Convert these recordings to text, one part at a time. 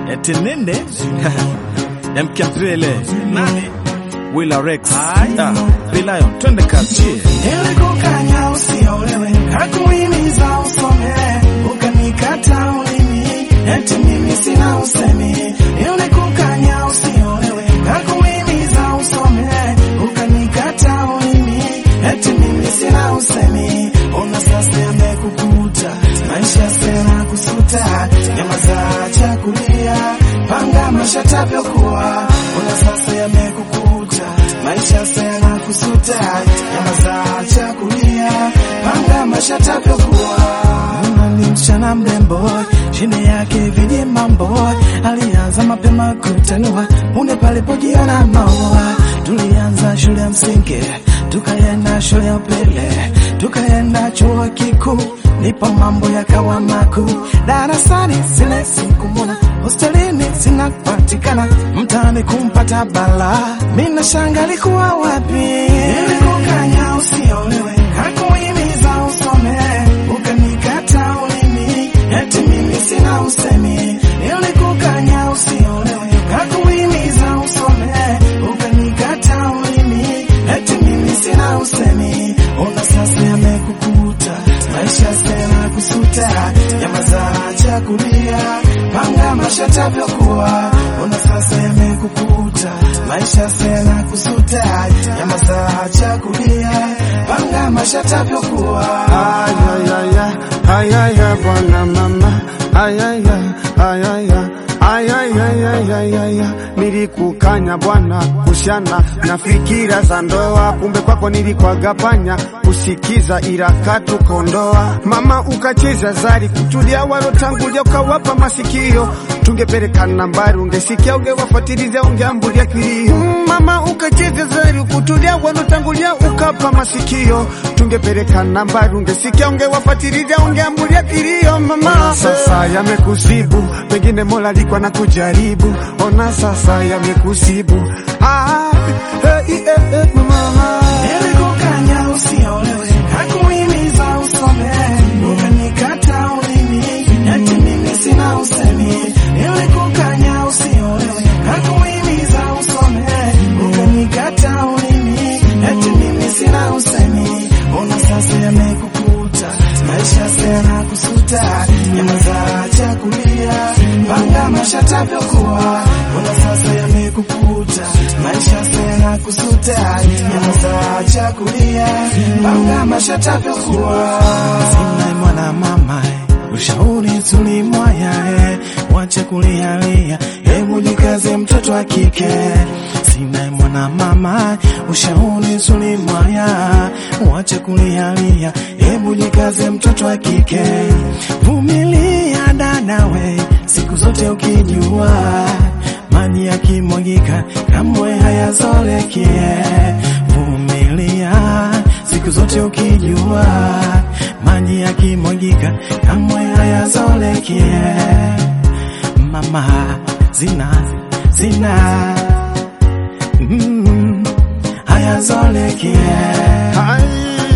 eti nini mkapele nani Willa Rex ah, Lion twende kazi Nilikukanya usiolewe, hakuhimiza usome, ukanikata ulimi, eti mimi sina usemi. Nilikukanya usiolewe, hakuhimiza usome, ukanikata ulimi, eti mimi sina usemi. Ona sasa yamekukuta, maisha sena kusuta, nyama za chakulia, panga maisha tavyokuwa. Ona sasa yamekukuta, maisha sena kusuta, nyama za chakulia, panga maisha tavyokuwa. Mwana ni msichana mrembo, chini yake viji mambo, alianza mapema kutanua punde palipojiona maua. Tulianza shule ya msingi, tukaenda shule ya upili, tukaenda chuo kikuu, ndipo mambo yakawa makuu. Darasani zile sikumwona, hostelini zinapatikana, mtaani kumpata bala. Mina shanga alikuwa wapi? Nilikukanya usiolewe, hakuhimiza usome, ukanikata ulimi, eti mimi sina usemi. Nilikukanya usiolewe, hakuhimiza usome, ukanikata ulimi, eti mimi sina usemi. Ona sasa yamekukuta, maisha sena kusuta, nyama za chakulia, panga maisha tavyokuwa. Ona sasa yamekukuta, maisha sena kusuta, nyama za chakulia, panga maisha tavyokuwa. Ayayaya, ayaya bwana mama, ayaya, ayaya, ayayayayaya, nilikukanya bwana kushana na fikira za ndoa, kumbe kwako nilikwagapanya kusikiza ila katukondoa. Mama ukacheza zari kutulia walotangulia ukawapa masikio, tungepeleka nambari ungesikia ungewafuatiliza ungeambulia kilio. Mm, Mama ukacheza zari kutulia walotangulia ukapa masikio, tungepeleka nambari ungesikia ungewafuatiliza ungeambulia kilio. Mama sasa yamekusibu, pengine Mola alikuwa na kujaribu, ona sasa yamekusibu. Ah, eh, eh, eh, mama Nilikukanya usiolewe, hakuhimiza usome, ukanikata ulimi, eti mimi sina usemi. Nilikukanya usiolewe, hakuhimiza usome, ukanikata ulimi, eti mimi sina usemi. Ona sasa yamekukuta, maisha sena kusuta, nyama za chakulia, panga maisha tavyokuwa. Ona sasa yamekukuta, maisha sena kusuta, nyama za chakulia, panga maisha tavyokuwa. Sina mwana mama ushauri tulimwaya, eh, wache kulialia, hebu jikaze mtoto wa kike. Sina mwana mama ushauri tulimwaya, wache kulialia, hebu jikaze mtoto wa kike. Vumilia dadawe, siku zote ukijua maji yakimwagika kamwe hayazolekie. Vumilia siku zote ukijua maji yakimwagika kamwe hayazolekie. Mama zina zina mm, hayazolekie.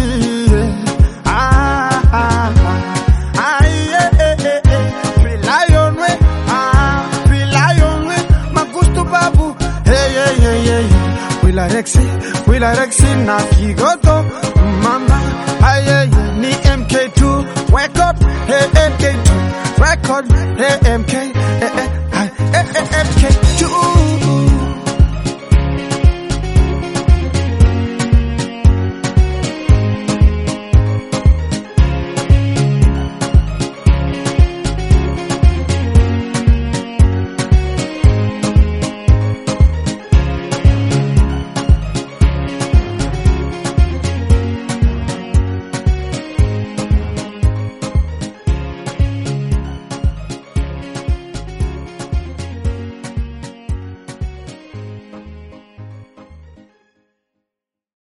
Wila Rexi na Kigoto mama aye ni MK2 record hey MK2 record hey MK